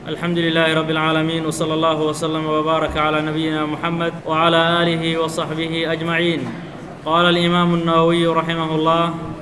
الحمد لله رب العالمين وصلى الله وسلم وبارك على نبينا محمد وعلى آله وصحبه أجمعين قال الإمام النووي رحمه الله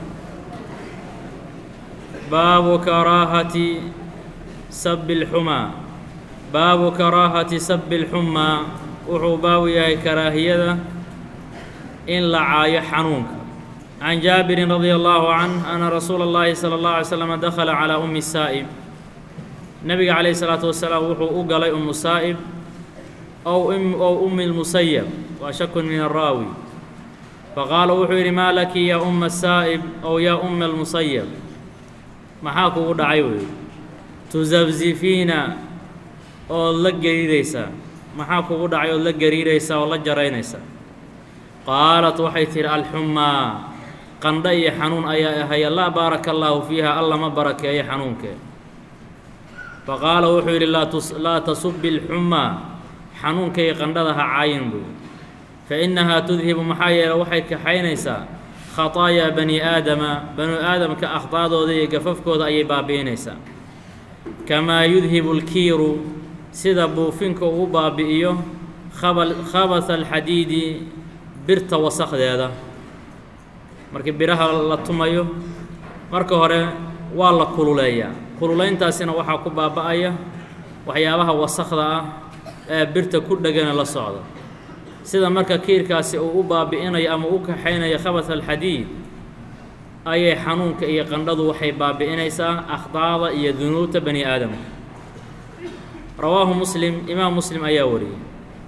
باب كراهة سب الحمى باب كراهة سب الحمى wuxuu baabu yahay karaahiyada in la caayo xanuunka can jaabirin radia allahu canh ana rasuula اllahi salى اllahu alay slam dakhala calaa ummi saa'ib nebiga calayhi salaatu wasalaam wuxuu u galay ummu saa'ib ow ow ummi lmusayab waa shakun min araawi faqaala wuxuu yidhi maa laki yaa umma saa'ib ow yaa umma almusayab maxaa kugu dhacay weeye tusabzifiina ood la geridaysaa maxaa kugu dhacay ood la gariiraysaa oo la jaraynaysaa qaalat waxay tidhi alxumaa qandho iyo xanuun ayaa ahaya laa baaraka allaahu fiiha alla ma barakeeyo xanuunkee faqaala wuxuu yidhi laa tasubbi alxumaa xanuunkay qandhada ha caayin buy fa innahaa tudhibu maxaa yeele waxay kaxaynaysaa khataayaa bani aadama banu aadamka akhdaadooda iyo gafafkooda ayay baabi'inaysaa kamaa yudhibu alkiiru sida buufinka uu baabi'iyo khabasa alxadiidi birta wasakdeeda markii biraha la tumayo marka hore waa la kululeeyaa kululayntaasina waxaa ku baaba'aya waxyaabaha wasakda ah ee birta ku dhegana la socda sida marka kiirkaasi uu u baabi'inayo ama u kaxaynayo khabas alxadiid ayay xanuunka iyo qandhadu waxay baabi'inaysaa akhdaada iyo dunuubta bani aadamka rawaahu muslim imaam muslim ayaa wariyey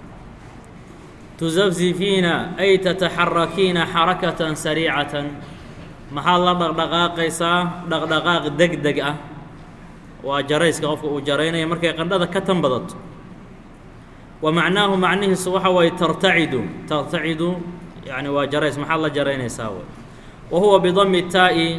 tusafzifiina ay tataxarakiina xarakatan sariicatan maxaad la dhaqdhaqaaqaysaa dhaqdhaqaaq deg deg ah waa jarayska qofka uu jaraynaya markay qandhada ka tan badato wa macnaahu macnihiisu waxa waaye tartacidu tartacidu yani waa jarays maxaad la jaraynaysaa w wa huwa bidami taa'i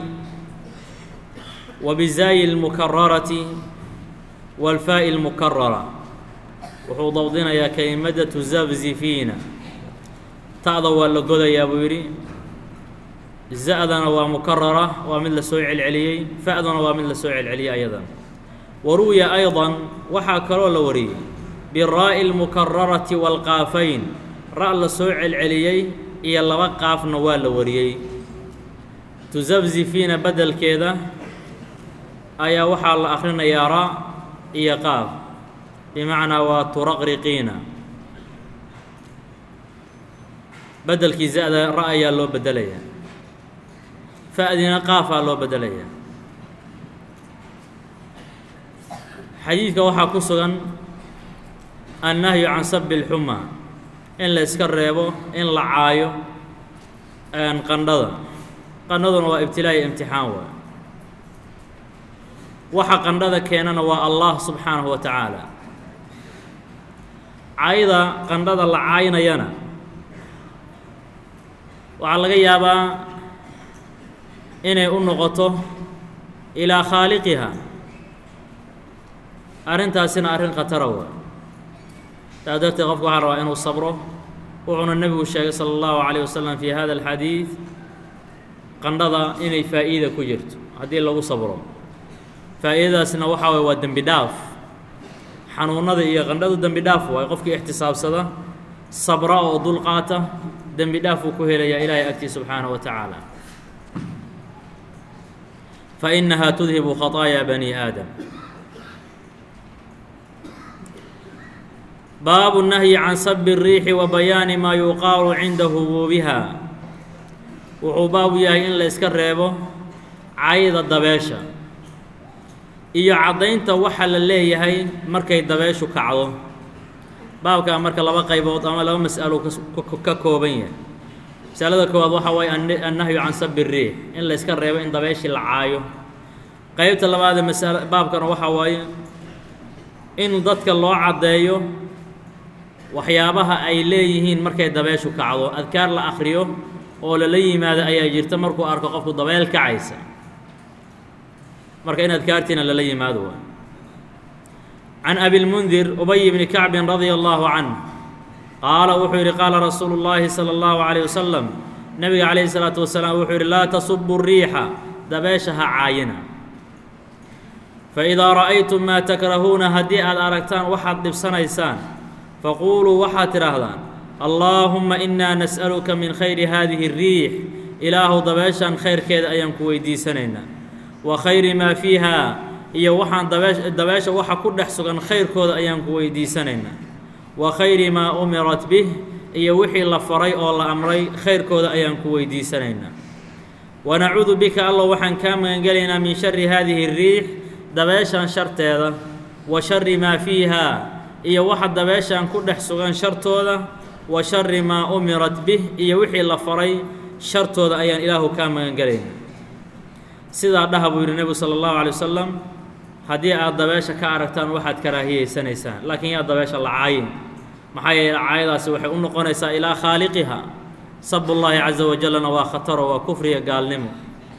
wa bizaayi lmukararati walfaa'i lmukarara wuxuu dawdinayaa kelimada tusafzifiina ta'da waa la godayaa buu yidhi za-dana waa mukarara waa mid la soo celceliyey fa'duna waa mid la soo celceliyey ayadan wa ruwiya ayضa waxaa kaloo la wariyey biraa'i اlmukararati wاlqaafayn ra' la soo celceliyey iyo laba qaafna waa la wariyey tusafzifiina beddelkeeda ayaa waxaa la akhrinayaa ra' iyo qaaf bimacnaa waa turaqriqiina beddelkii za-da ra' ayaa loo beddelayaa fa'dina qaafaa loo beddelayaa xadiidka waxaa ku sugan annahyu can sabi اlxumaa in la iska reebo in la caayo qandhada qandhaduna waa ibtilaa iyo imtixaan waay waxa qandhada keenana waa allah subxaanahu wa tacaala caayda qandhada la caynayana waxaa laga yaabaa inay u noqoto ilaa khaaliqiha arrintaasina arrin khatara waay saa darteed qofku waxaa rabaa inuu sabro wuxuuna nebigu sheegay sala allahu calayh wasalam fi hada alxadiid qandhada inay faa'iida ku jirto haddii lagu sabro faa'iidadaasna waxaa waye waa dembi dhaaf xanuunada iyo qandhadu dembi dhaaf waay qofkii ixtisaabsada sabra oo dulqaata dembi dhaaf uu ku helayaa ilaahay agtii subxaanaه wa tacaala fa inahaa tudhibu khaطaaya bani aadam baabu nahyi can sabi الriixi wa bayaani maa yuqaalu cinda hubuubiha wuxuu baabu yahay in la iska reebo cayda dabeesha iyo caddaynta waxa la leeyahay markay dabeeshu kacdo baabkaa marka laba qaybood ama laba mas'alo ka kooban yahay masalada koowaad waxaa waaye annahyu can sabi riix in la yska reebo in dabeeshii la caayo qeybta labaadee masal baabkana waxaa waaye in dadka loo caddeeyo waxyaabaha ay leeyihiin markay dabeeshu kacdo adkaar la akhriyo oo lala yimaado ayaa jirta markuu arko qofku dabeel kacaysa marka in adkaartiina lala yimaado waay can abilmundir ubay bni kacbin radia allahu canh qaala wuxuu yidhi qaala rasuulu llaahi sala allahu calayh wasalam nebiga calayhi salaatu wasalaam wuxuu yidhi laa tasubu riixa dabeesha ha caayina faidaa ra'aytum maa takrahuuna haddii aad aragtaan waxaad dhibsanaysaan faquuluu waxaad tidhaahdaan allaahumma innaa nas'aluka min khayri haadihi الriix ilaahu dabeeshan khayrkeeda ayaan ku weydiisanaynaa wa khayri maa fiiha iyo waxaan dabeesh dabeesha waxa ku dhex sugan khayrkooda ayaan ku weydiisanaynaa wa khayri maa umirat bih iyo wixii la faray oo la amray khayrkooda ayaan ku weydiisanaynaa wanacuudu bika allow waxaan kaa magangelaynaa min shari haadihi الriix dabeeshan sharteeda wa shari maa fiiha iyo waxa dabeeshan ku dhex sugan shartooda wa shari maa umirat bih iyo wixii la faray shartooda ayaan ilaahu kaa magangelaynaa sidaa dhaha buu yidhi nebigu sala allahu alay wasalam haddii aad dabeesha ka aragtaan waxaad karaahiyeysanaysaan laakiin yaa dabeesha la caayin maxaa yeele caayadaasi waxay u noqonaysaa ilaa khaaliqiha sabullaahi caza wajallana waa khataro waa kufriya gaalnimo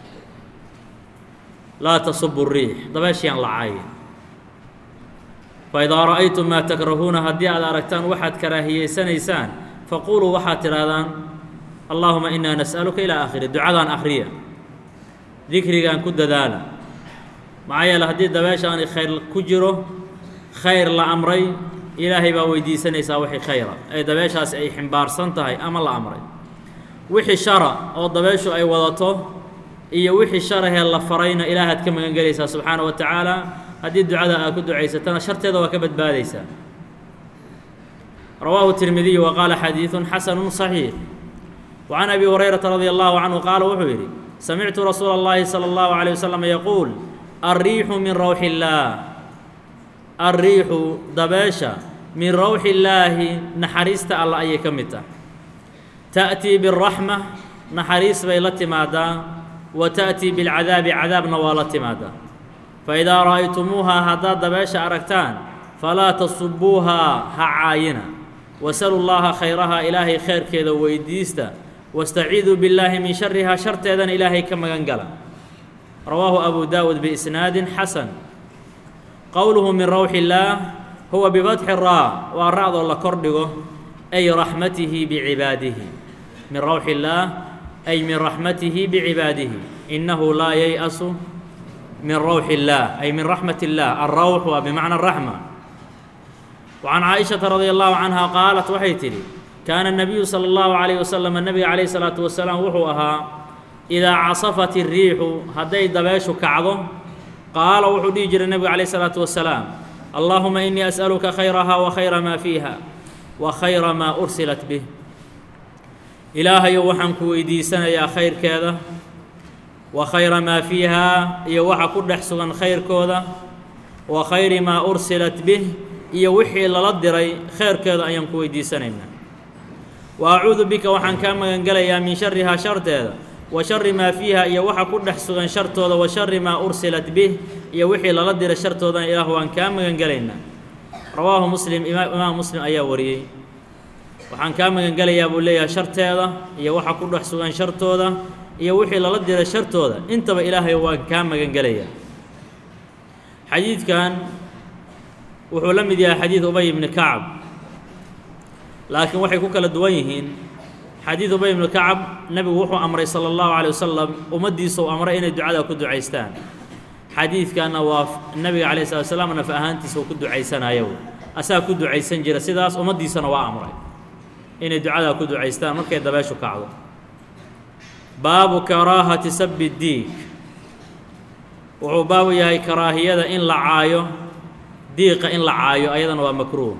laa tasubu riix dabeeshayaan la caayin faidaa ra'aytum maa takrahuuna haddii aad aragtaan waxaad karaahiyeysanaysaan faquuluu waxaad tidhaahdaan allaahuma innaa nas'aluka ilaa aakhiri ducadaan akhriya dikrigaan ku dadaala maxaa yeele haddii dabeeshaani khayr ku jiro khayr la amray ilaahay baa weydiisanaysaa wixii khayra ee dabeeshaasi ay ximbaarsan tahay ama la amray wixii shara oo dabeeshu ay wadato iyo wixii sharahee la farayna ilaahaad ka magan gelaysaa subxaana wa tacaala haddii ducada aad ku ducaysatana sharteeda waa ka badbaadaysaa rawaahu tirmidiyu wa qaala xadiidun xasanu صaxiix wa can abi hurayrata radia allahu canhu qaala wuxuu yidhi samictu rasuula اllahi salى اllahu عalيه wasalam yaquul alriixu min rawxi illaah alriixu dabeesha min rawxi illaahi naxariista alla ayay ka mid tahay ta'tii biاraxma naxariis bay la timaadaa wa ta'tii bilcadaabi cadaabna waa la timaadaa faidaa ra'aytumuuhaa haddaad dabeesha aragtaan falaa tasubuuhaa ha caayina wasalu llaaha khayraha ilaahay khayrkeeda weydiista wastaciiduu billaahi min sharihaa sharteedana ilaahay ka magan gala rawaahu abu daawud biisnaadin xasan qowluhu min rawxi illaah huwa bifatxi raa waa ra'doo la kordhigo ay raxmatihi bicibaadihi min rawxi illaah ay min raxmatihi bicibaadihi innahu laa yay'asu min rawxi illaah ay min raxmat illaah alrawx waa bimacna araxma wa can caaishata radia allahu canha qaalat waxay tidhi kaana nabiyu sala allahu calayh wasalam nebiga calayhi salaatu wasalaam wuxuu ahaa idaa casafat iriixu hadday dabeeshu kacdo qaala wuxuu dhihi jiray nebigu calayh salaatu wasalaam allaahuma innii as'aluka khayraha wa khayra maa fiiha wa khayra maa ursilat bih ilaahayow waxaan ku weydiisanayaa khayrkeeda wa khayra maa fiihaa iyo waxa ku dhex sugan khayrkooda wa khayri maa ursilat bih iyo wixii lala diray khayrkeeda ayaan ku weydiisanaynaa wa acuudu bika waxaan kaa magangelayaa min sharihaa sharteeda wa shari maa fiiha iyo waxa ku dhex sugan shartooda wa shari maa ursilat bih iyo wixii lala diray shartoodana ilaah waan kaa magangelaynaa rawaahu muslim imaam muslim ayaa wariyey waxaan kaa magangelayaa buu leeyahay sharteeda iyo waxa ku dhex sugan shartooda iyo wixii lala diray shartooda intaba ilaahay waan kaa magangelayaa xadiidkan wuxuu la mid yahay xadiid ubay ibni kacab laakiin waxay ku kala duwan yihiin xadiid ubay ibnu kacab nebigu wuxuu amray sala allahu calay wasalam ummaddiisa uu amray inay ducada ku ducaystaan xadiidkanna waa nebiga calayh slat slam naf ahaantiisa uu ku ducaysanayo asaga ku ducaysan jira sidaas ummaddiisana waa amray inay ducadaa ku ducaystaan markay dabeeshu kacdo baabu karaahati sabi diig wuxuu baabu yahay karaahiyada in la caayo diiqa in la caayo ayadana waa makruuh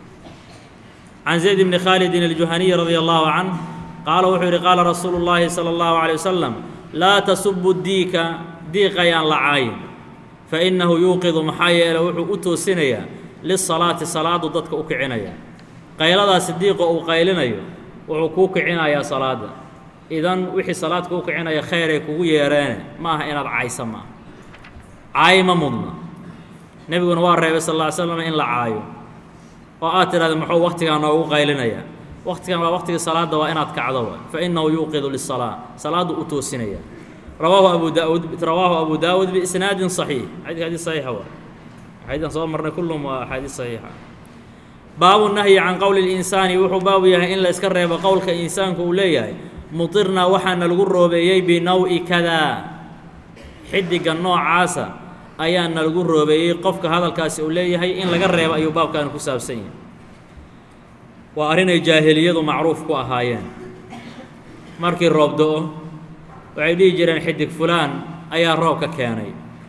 can zayd bni khaalidin aljuhaniyi radia allahu canh qaala wuxuu yidhi qaala rasuulu llaahi sala allahu calay wasalam laa tasubu diika diiqayaan la caayin fa innahu yuuqidu maxaa yeele wuxuu u toosinayaa lisalaati salaadu dadka u kicinaya qayladaasi diiqa uu qaylinayo wuxuu kuu kicinayaa salaadda idan wixii salaad kuu kicinaya khayray kugu yeereene ma aha inaad caysa maaha caayi ma mudna nebiguna waa reebay sal lla ly slam in la caayo oo aad tidhahda muxuu waktigaa noogu qaylinayaa waktigan waa waktigii salaadda waa inaad kacdo wa fa innahu yuuqidu lisalaa salaaddu u toosinaya rawaahu abu daud rawaahu abu daawuud biisnaadin صaxiix xadika xadiis saxiixa wa xadiidan soo marnay kullum waa axaadiis saxiixa baabu nahyi can qowli اlinsaani wuxuu baabu yahay in la iska reebo qowlka insaanku uu leeyahay mutirna waxaana lagu roobeeyey binaw-i kadaa xidiga noocaasa ayaa nalagu roobeeyey qofka hadalkaasi uu leeyahay in laga reebo ayuu baabkaani ku saabsan yahay waa arrinay jaahiliyadu macruuf ku ahaayeen markii roob do-o waxay dhihi jireen xidig fulaan ayaa roobka keenay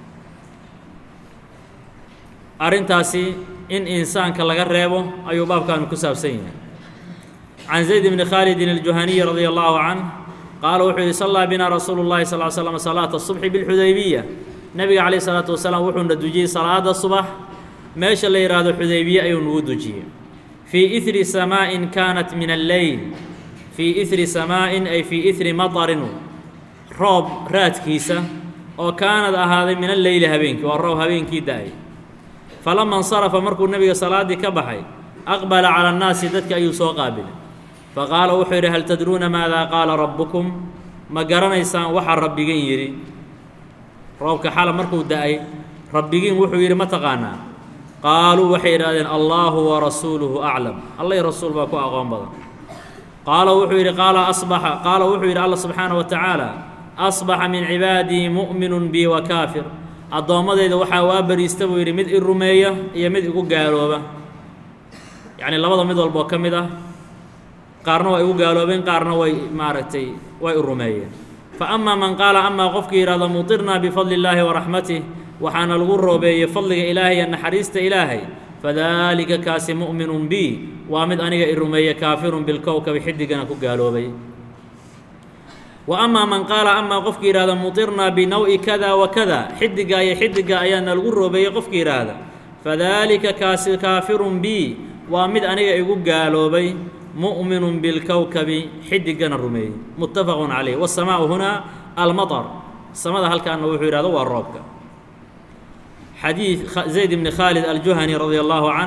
arrintaasi in insaanka laga reebo ayuu baabkaani ku saabsan yahay can zayd bni khaalidin aljuhaniyi radia allahu canh qaala wuxuu yihi sallaa binaa rasuulu llahi sal l slam salaata subxi bilxudaybiya nebiga calayh isalaatu wasalaam wuxuuna dujiyey salaada subax meesha la yidhaahdo xudaybiye ayuu nagu dujiyey fii ihri samaa'in kaanat min alleyl fii ihri samaa'in ay fii ihri matarin roob raadkiisa oo kaanad ahaaday min alleyli habeenkii waa roob habeenkii da-ay falama insarafa markuu nebiga salaaddii ka baxay aqbala cala annaasi dadka ayuu soo qaabilay faqaala wuxuu yidhi hal tadruuna maadaa qaala rabbukum ma garanaysaan waxaa rabbigiin yidhi roobka xala markuu da-ay rabbigiin wuxuu yidhi ma taqaanaa qaaluu waxay yidhahdeen allaahu wa rasuuluhu aclam allay rasuul baa ku aqoon badan qaala wuxuu yidhi qaala asbaxa qaala wuxuu yidhi alla subxaana wa tacaala asbaxa min cibaadii mu'minun bii wa kaafir addoommadeyda waxaa waa bariista buu yidhi mid i rumeeya iyo mid igu gaalooba yacni labada mid walboo ka mid ah qaarna waa igu gaaloobeen qaarna way maaragtay way i rumeeyeen fa amaa man qaala amaa qofkii yidhahdo mutirnaa bifadli illaahi wa raxmatih waxaana lagu roobeeyey fadliga ilaahay iyo naxariista ilaahay fadaalika kaasi mu'minun bi waa mid aniga i rumeeye kaafirun bilkowkabi xidigana ku gaaloobay wa amaa man qaala amaa qofkii yidhahda mutirnaa binaw-i kada wa kada xidiga iyo xidiga ayaana lagu roobeeyey qofkii yidhaahda fadaalika kaasi kaafirun bi waa mid aniga igu gaaloobay mu'minun bilkowkabi xidigana rumeeyey muttafaqun calayh wasamaau hunaa almaطar samada halkaana wuxuu yidhahdo waa roobka xadiid zayd bni khaalid aljuhani radia allahu canh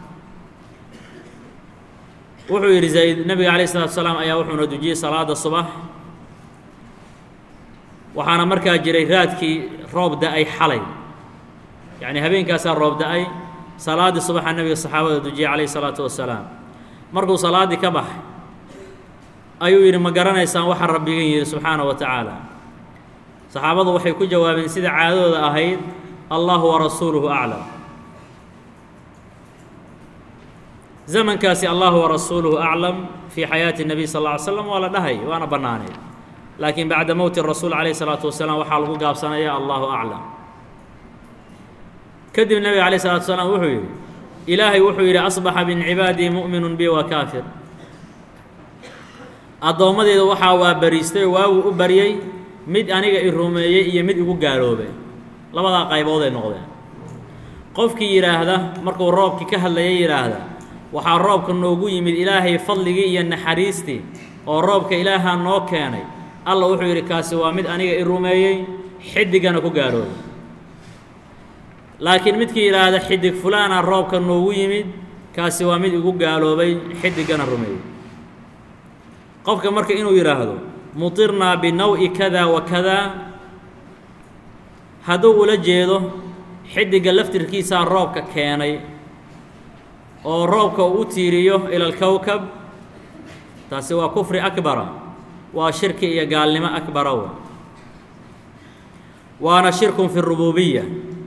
wuxuu yidhi zayd nebiga calayh isalatu salaam ayaa wuxuuna dujiyey salaada subax waxaana markaa jiray raadkii roob da-ay xalay yacni habeenkaasaa roob da-ay salaaddii subaxa nebiga saxaabada dujiyey calayh isalaatu wasalaam markuu salaaddii ka baxay ayuu yidhi ma garanaysaan waxa rabbigan yidhi subxaana wa tacaala saxaabadu waxay ku jawaabeen sida caadadooda ahayd allahu wa rasuuluhu aclam zamankaasi allahu wa rasuuluhu aclam fii xayaati nebiy sal lla ly slam waa la dhahay waana bannaanay laakiin bacda mowti rasuul calayh isalaatu wasalaam waxaa lagu gaabsanaya allahu aclam kadib nebiga calayh isalatu wasalaam wuxuu yidhi ilaahay wuxuu yidhi asbaxa min cibaadii mu'minun bi wa kaafir addoommadeeda waxaa waa bariistay oo waaguu u baryey mid aniga i rumeeyey iyo mid igu gaaloobay labadaa qaybood ay noqdeen qofkii yidhaahda markuu roobkii ka hadlayay yidhaahda waxaa roobka noogu yimid ilaahay fadligii iyo naxariistii oo roobka ilaahaa noo keenay alla wuxuu yidhi kaasi waa mid aniga i rumeeyey xidigana ku gaaloobay laakiin midkii yidhaahda xidig fulaana roobka noogu yimid kaasi waa mid igu gaaloobay xidigana rumeeyey qofka marka inuu yidhaahdo mutirnaa binaw-i kada wa kada hadduu ula jeedo xidigga laftirkiisaa roobka keenay oo roobka uu u tiiriyo ila alkowkab taasi waa kufri akbara waa shirki iyo gaalnimo akbara wa waana shirkun fi rububiya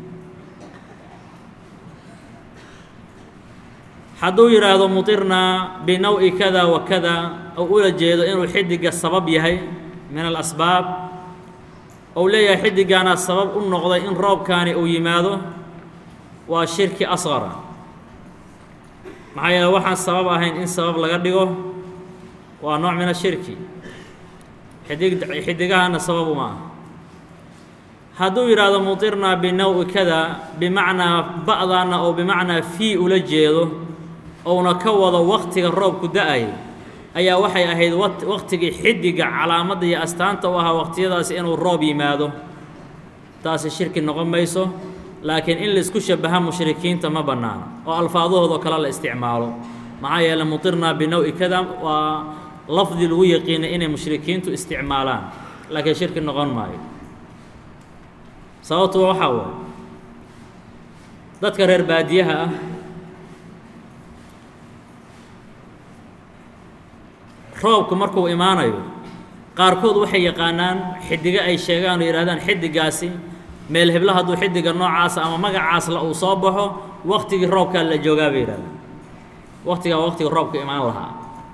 hadduu yidhaahdo mutirnaa binaw-i kada wa kada ou ula jeedo inuu xidigga sabab yahay min alasbaab ou leeyahay xidiggaana sabab u noqday in roobkaani uu yimaado waa shirki asqara maxaa yeele waxaan sabab ahayn in sabab laga dhigo waa nooc min ashirki xidig xidigahana sabab uma ah hadduu yidhaahdo mutirnaa binaw-i kada bimacnaa ba'daana oo bimacnaa fii ula jeedo ouna ka wado waktiga roobku da-ay ayaa waxay ahayd waktigii xidigga calaamadda iyo astaanta u ahaa waqtiyadaasi inuu roob yimaado taasi shirki noqon mayso laakiin in laisku shabaha mushrikiinta ma bannaano oo alfaadahoodao kale la isticmaalo maxaa yeeley mutirnaa binaw-i kada waa lafdi lagu yaqiinay inay mushrikiintu isticmaalaan laakiin shirki noqon maayo sababtuba waxaa waaye dadka reer baadiyaha ah roobku markuu imaanayo qaarkood waxay yaqaanaan xidigo ay sheegaan oo yidhahdaan xidigaasi meel heblo hadduu xidiga noocaasa ama magacaasla uu soo baxo waktigii roobkaa la joogaa bay yidhahdeen waktigaa waktiga roobka imaan lahaa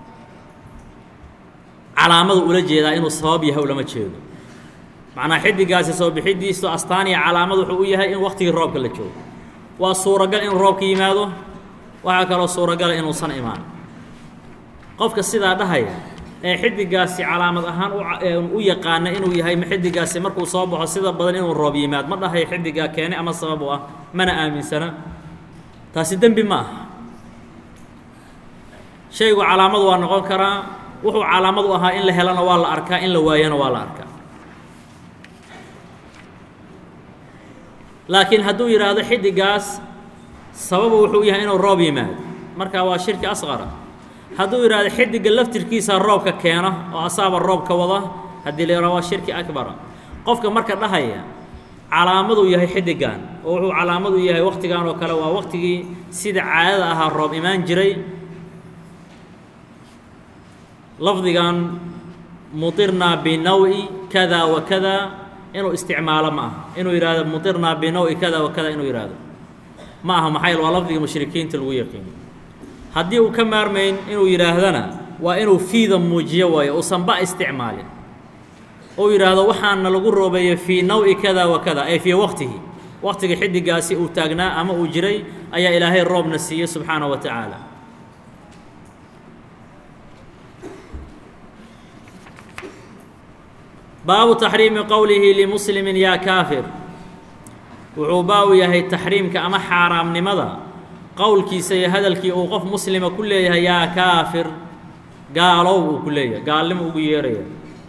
calaamadu ula jeedaa inuu sabab yahay ulama jeedo macnaa xidigaasi soo bixidiisu astaaniya calaamad wuxuu u yahay in waktigii roobka la joogo waa suuragal inuu roobka yimaado waxaa kaloo suuragala inuusan imaan qofka sidaa dhahaya ee xidigaasi calaamad ahaan u yaqaana inuu yahay ma xidigaasi markuu soo baxo sida badan inuu roob yimaad ma dhahayo xidigaa keene ama sabab u ah mana aaminsana taasi dembi ma aha shaygu calaamad waa noqon karaa wuxuu calaamad u ahaa in la helana waa la arkaa in la waayana waa la arkaa laakiin hadduu yidhaahdo xidigaas sababa wuxuu yahay inuu roob yimaado markaa waa shirki asqara hadduu yidhaahdo xidiga laftirkiisa roobka keena oo asaaba roobka wada haddii la yidhahdo waa shirki akbara qofka marka dhahaya calaamaduu yahay xidigan oo wuxuu calaamad u yahay waktigan oo kale waa waktigii sida caadada ahaa roob imaan jiray lafdigan mutirnaa binawi kada wa kada inuu isticmaalo ma aha inuu yidhaahdo mutirnaa binawi kada wa kada inuu yidhaahdo ma aha maxaa yeel waa lafdigii mushrikiinta lagu yaqiino haddii uu ka maarmayn inuu yidhaahdana waa inuu fiida muujiyo waayo uusan ba isticmaalin uu yidhaahdo waxaana lagu roobeeyey fii nawi kada wa kada ay fii waqtihi waqtiga xidigaasi uu taagnaa ama uu jiray ayaa ilaahay roobna siiyey subxaana wa tacaala baabu taxriimi qowlihi limuslimin yaa kaafir wuxuu baabu yahay taxriimka ama xaaraamnimada qowlkiisa iyo hadalkii uu qof muslima ku leeyahay yaa kaafir gaalow uu ku leeyahay gaalnimo ugu yeeraya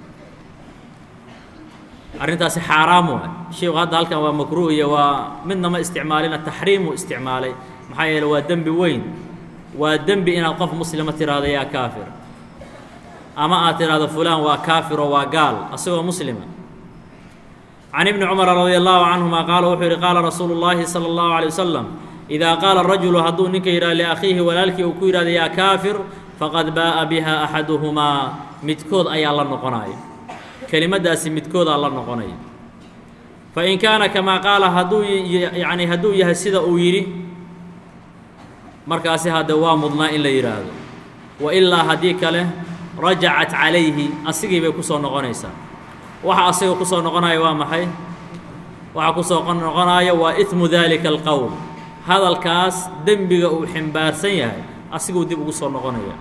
arrintaasi xaaraam waay sheiku hadda halkan waa makruuh iyo waa midna ma isticmaalina taxriimuu isticmaalay maxaa yeele waa dembi weyn waa dembi inaad qof muslima tiraahdo yaa kaafir ama aad tidhaahdo fulaan waa kaafiro waa gaal asagoo muslima can ibni cumara radi allahu canhuma qaala wuxuu yidhi qaala rasuulu llaahi sala allahu alay wasalam idaa qaala rajulu hadduu ninka yidhahdo liakhiihi walaalkii uu ku yidhahdo yaa kaafir faqad baa'a biha axaduhumaa midkood ayaa la noqonaya kelimaddaasi midkoodaa la noqonaya fain kaana kamaa qaala hadduu yacni hadduu yahay sida uu yidhi markaasi hadde waa mudnaa in la yidhaahdo wa ilaa haddii kale rajacat calayhi asigii bay ku soo noqonaysaa waxa asiga ku soo noqonaya waa maxay waxa ku soo noqonaya waa imu dalika alqowl hadalkaas dembiga uu ximbaarsan yahay asiguu dib ugu soo noqonaya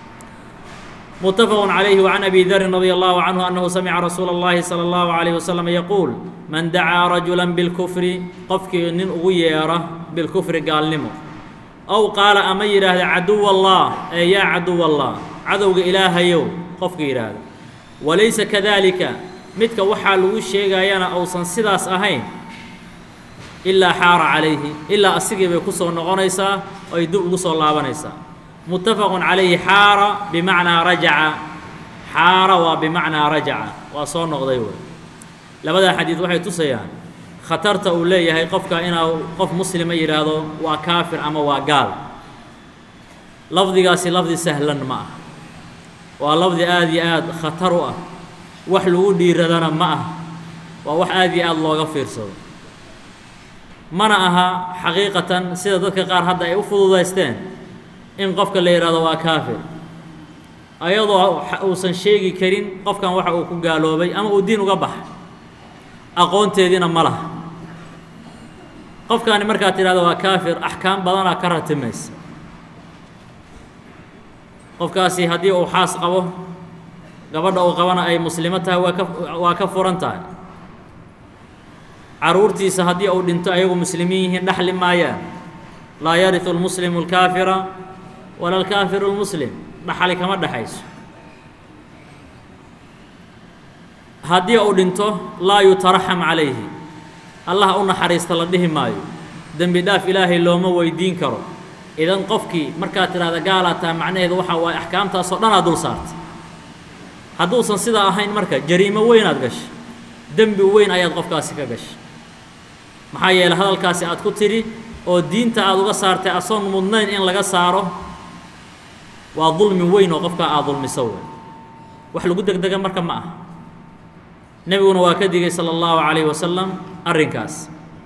متفق عليه وعن أبي ذر رضي الله عنه أنه سمع رسول الله صلى الله عليه وسلم يقول من دعا رجلا بالكفر قفك نن أغيره بالكفر قال نمو أو قال أما يراه عدو الله أي يا عدو الله عدو إله يو قفك يراه وليس كذلك متك وحا لو شيغايانا أوسن سداس أهين إلا حار عليه إلا أسيغي بكسو نغنيسا أو يدوب كسو لابنيسا متفق عليه حار بمعنى رجع حار وبمعنى رجع وصون نقضي لبدا حديث waxay tusayaan khatarta uu leeyahay qofka inuu qof muslima yiraahdo waa kaafir ama waa gaal lafdigaasi lafdi sahlan ma ah waa lafdi aad iyo aad khatar u ah wax lagu dhiiradana ma ah waa wax aad iyo aad looga fiirsado mana aha xaqiiqatan sida dadka qaar hadda ay u fududaysteen in qofka la yidhaahdo waa kaafir ayadoo uusan sheegi karin qofkan waxa uu ku gaaloobay ama uu diin uga baxay aqoonteediina ma laha qofkaani markaad tidhahdo waa kaafir axkaam badanaa ka ratimaysa qofkaasi haddii uu xaas qabo gabadha uu qabana ay muslimo tahay waa ka waa ka furan tahay caruurtiisa haddii uu dhinto ayagu muslimiin yihiin dhaxli maayaan laa yariu lmuslimu alkaafira wala alkaafiru lmuslim dhaxali kama dhexayso haddii uu dhinto laa yutaraxam calayhi allah u naxariista la dhihi maayo dembi dhaaf ilaahay looma weydiin karo idan qofkii markaad tidhahda gaalaa tahay macnaheedu waxa waaye axkaamtaasoo dhanaa dul saartay hadduusan sidaa ahayn marka jariimo weynaad gashay dembi weyn ayaad qofkaasi ka gashay maxaa yeeley hadalkaasi aad ku tidhi oo diinta aada uga saartay asoon mudnayn in laga saaro waa dulmi weyn oo qofkaa aad dulmiso wey wax lagu degdega marka ma aha nebiguna waa ka digay salى اllahu عalayه wasalam arrinkaas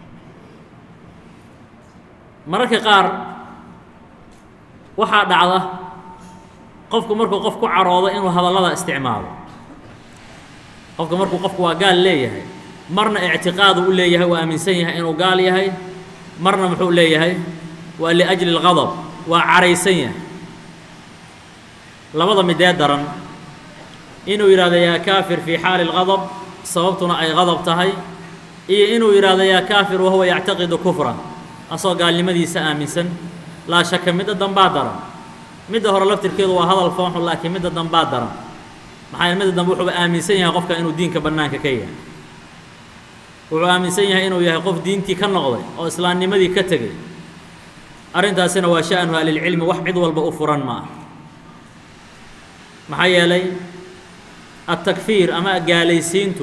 mararka qaar waxaa dhacda qofku markuu qof ku caroodo inuu hadallada isticmaalo qofka markuu qofku waa gaal leeyahay marna ictiqaadu u leeyahay waa aaminsan yahay inuu gaal yahay marna muxuu leeyahay waa liأjli اlgadb waa caraysan yahay labada midee daran inuu yidhahdo yaa kaafir fii xaali اlgadb sababtuna ay gadab tahay iyo inuu yidhaahdo yaa kaafir wahuwa yactaqidu kufra asoo gaalnimadiisa aaminsan laa shaka midda dambaa daran midda hore laftirkeedu waa hadal foonxun laakiin midda dambaa daran maxaa midda dambe wuxuuba aaminsan yahay qofka inuu diinka bannaanka ka yahay wuxuu aaminsan yahay inuu yahay qof diintii ka noqday oo islaamnimadii ka tegey arrintaasina waa sha'nu ahlilcilmi wax cid walba u furan ma ah maxaa yeelay adtakfiir ama gaalaysiintu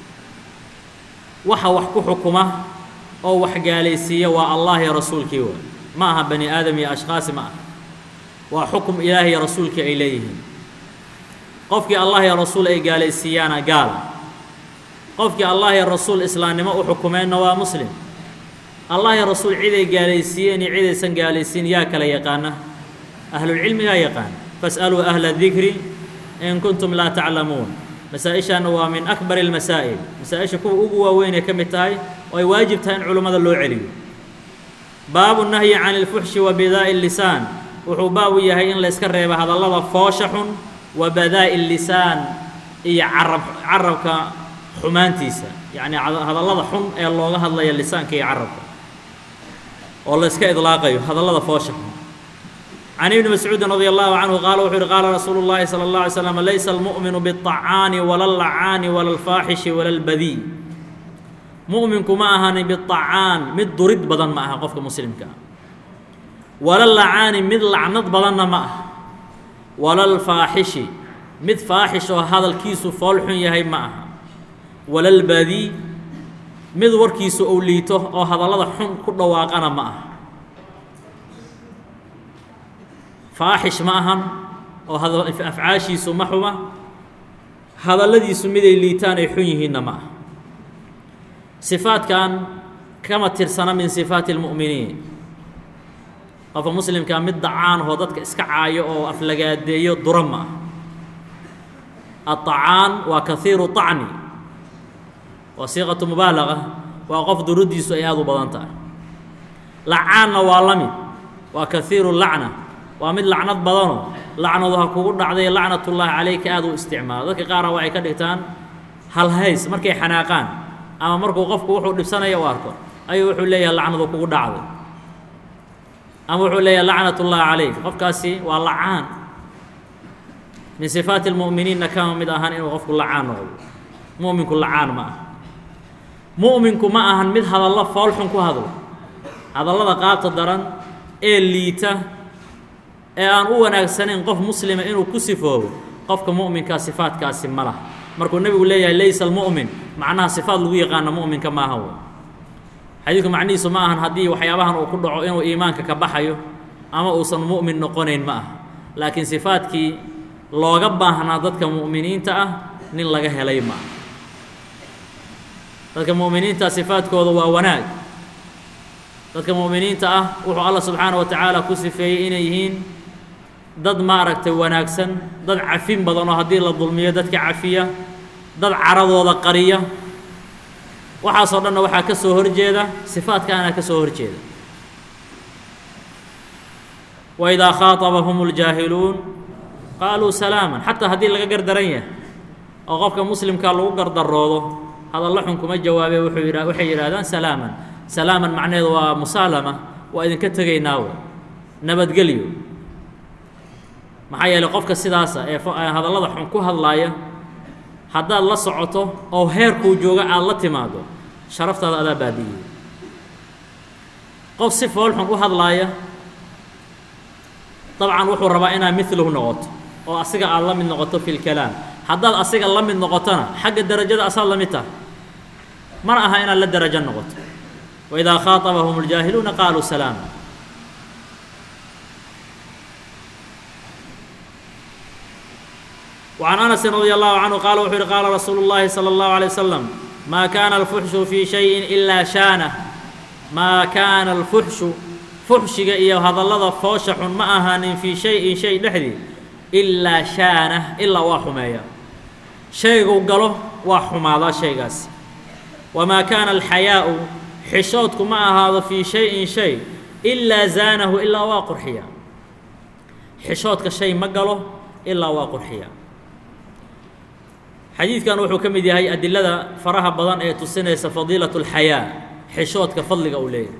waxa wax ku xukuma oo wax gaalaysiiya waa allah iyo rasuulkii waa ma aha bani aadam iyo ashkhaasi ma ah waa xukum ilaah iyo rasuulkii ay leeyihiin qofkii allah iyo rasuul ay gaalaysiiyaana gaala qofkii allah iyo rasuul islaamnimo u xukumeenna waa muslim allah iyo rasuul ciday gaalaysiiyeen iyo cidaysan gaalaysiin yaa kala yaqaana ahlulcilmi yaa yaqaan fas'aluu ahla dikri in kuntum laa taclamuun masaa-ishaana waa min akbar اlmasaa'il masaa-isha kuwa ugu waaweynay ka mid tahay oo ay waajib tahay in culummada loo celiyo baabu nahyi can اlfuxshi wa bidaa'i lisaan wuxuu baabu yahay in layska reeba hadallada foosha xun wa badaa'i lisaan iyo carab carabka xumaantiisa yacni hadallada xun ee looga hadlaya lisaanka iyo carabka oo layska idlaaqayo hadallada foosha xun can ibni mascuudin radi allahu canhu qaala wuxuu yihi qaala rasuulu llahi salى اllah alay slam laysa almu'minu biالطacaani wala اllacaani wala اlfaaxishi wala اlbadii mu'minku ma ahani biطacaan mid durid badan ma aha qofka muslimka ah wala lacaani mid lacnad badanna ma aha wala lfaaxishi mid faaxish oo hadalkiisu fool xun yahay ma aha wala lbadii mid warkiisu ou liito oo hadallada xun ku dhawaaqana ma aha faaxish ma ahan oo afcaashiisu ma xuma hadalladiisu miday liitaan ay xun yihiinna ma aha sifaadkan kama tirsana min sifaati اlmu'miniin qofka muslimkaa mid dacaanahoo dadka iska caayo oo aflagaadeeyo dura ma ah aلطacaan waa kahiiru طacni waa siiqatu mubaalaga waa qof duruddiisu ay aad u badan tahay lacaanna waa la mid waa kahiiru lacna waa mid lacnad badanoo lacnadu ha kugu dhacday lacnatullaahi calayka aad u isticmaalo dadka qaara waxay ka dhigtaan halhays markay xanaaqaan ama markuu qofku wuxuu dhibsanaya u arko ayuu wuxuu leeyahay lacnadu kugu dhacday ama wuxuu leeyahay lacnatullaahi calayk qofkaasi waa lacaan min sifaati اlmu'miniinna kama mid ahan inuu qofku lacaan noqdo mu'minku lacaan ma aha mu'minku ma ahan mid hadallo foolxun ku hadlo hadallada qaabta daran ee liita ee aan u wanaagsanayn qof muslima inuu ku sifoobo qofka mu'minkaa sifaadkaasi ma laha markuu nebigu leeyahay laysa almu'min macnaha sifaad lagu yaqaano mu'minka maaha w xadiidku macnihiisu ma ahan haddii waxyaabahan uu ku dhaco inuu iimaanka ka baxayo ama uusan mu'min noqonayn ma aha laakiin sifaadkii looga baahnaa dadka mu'miniinta ah nin laga helay ma aha dadka mu'miniinta sifaadkooda waa wanaag dadka mu'miniinta ah wuxuu alla subxaana wa tacaala ku sifeeyey inay yihiin dad maaragtay wanaagsan dad cafin badan oo haddii la dulmiyo dadka cafiya dad caradooda qariya waxaasoo dhanna waxaa ka soo horjeeda sifaadkaana ka soo horjeeda waidaa khaaطabahum اljaahiluun qaaluu salaaman xataa haddii laga gardaran yahay oo qofka muslimkaa lagu gardaroodo hadallo xun kuma jawaabe wuxuu yidha waxay yidhahdaan salaaman salaaman macnaheedu waa musaalama waa idinka tegaynaa w nabadgelyo maxaa yeelay qofka sidaasa ee hadallada xun ku hadlaaya haddaad la socoto oo heerkuu jooga aada la timaado sharaftaada adaa baabi'iyey qof si fool xun u hadlaaya dabcan wuxuu rabaa inaad milahu noqoto oo asiga aada la mid noqoto fi lkalaam haddaad asiga la mid noqotona xagga derajada asaad la mid tahay mana aha inaad la derajo noqoto waidaa khaaطabahum اljaahiluuna qaaluu salaama وعن أنس رضي الله عنه قال وxuu قال رsuuل اللhi صلى الله عليه وسلم ما كان الفحش في شhيء إلا شhانه ما كاana الفحشhu فuxshiga iyo hadallada foosha xun ma ahaanin fii شhayءin shay dhexdii إlaa shaanah ilaa waa xumeeya shayguu galo waa xumaadaa shaygaasi وmaa kaana الxayaaءu xishoodku ma ahaado fii شhayءin shay إlaa zaanahu ilaa waa qurxiya xishoodka shay ma galo ilaa waa qurxiya xadiidkan wuxuu ka mid yahay adilada faraha badan ee tusinaysa fadiilaة الxayaa xishoodka fadliga uu leeyahay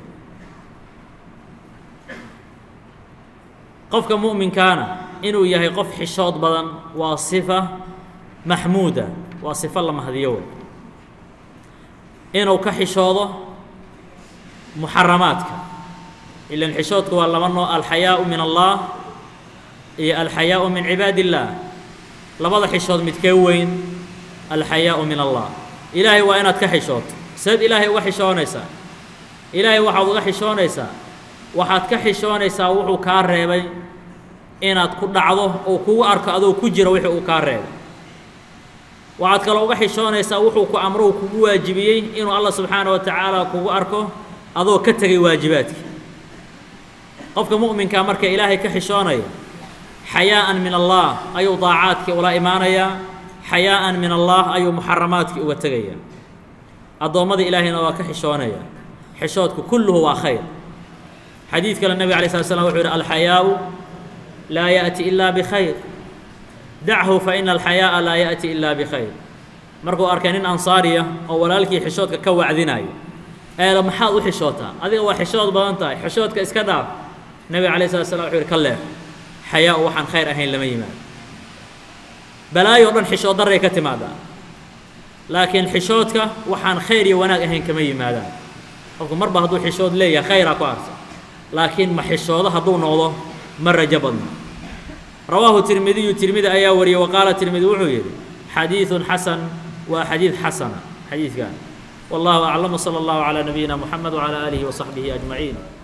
qofka mu'minkaana inuu yahay qof xishood badan waa sifa maxmuuda waa sifo la mahadiyo wey inuu ka xishoodo muxaramaadka ilan xishoodku waa laba noo alxayaaءu min allah iyo alxayaaءu min cibaad الlah labada xishood midkee weyn alxayaaءu min allah ilaahay waa inaad ka xishooto seed ilaahay uga xishoonaysaa ilaahay waxaad uga xishoonaysaa waxaad ka xishoonaysaa wuxuu kaa reebay inaad ku dhacdo oo kugu arko adoo ku jira wixii uu kaa reebay waxaad kaloo uga xishoonaysaa wuxuu ku amro u kugu waajibiyey inuu allah subxaana wa tacaala kugu arko adoo ka tegay waajibaadkii qofka mu'minkaa marka ilaahay ka xishoonaya xayaa'an min allah ayuu daacaadkii ula imaanayaa xayaa'an min allah ayuu muxaramaadkii uga tegaya addoommada ilaahayna waa ka xishoonaya xishoodku kulluhu waa khayr xadiid kale nebig alay slat slam wuxuu yidhi alxayaaءu laa yaأti ilaa bkhayr dachu faina alxayaaءa laa yaأti ilaa bkhayr markuu arkay nin ansaariya oo walaalkii xishoodka ka wacdinayo eele maxaad u xishootaa adiga waa xishood badan tahay xishoodka iska dhaaf nebiga alay slat slam wuxuu yidhi ka leex xayaa-u waxaan khayr ahayn lama yimaado balaayo o dhan xishood daray ka timaadaa laakiin xishoodka waxaan khayr iyo wanaag ahayn kama yimaadaan qofku marba hadduu xishood leeyahay khayraa ku arsa laakiin ma xishoodo hadduu noqdo ma rajo badno rawaahu tirmidiyu tirmidi ayaa wariyey wa qaala tirmidi wuxuu yidhi xadiidun xasan waa xadiid xasana xadiidkan wallahu aclam wsala allahu calaa nabiyina moxamed wcalaa aalihi wasaxbihi ajmaciin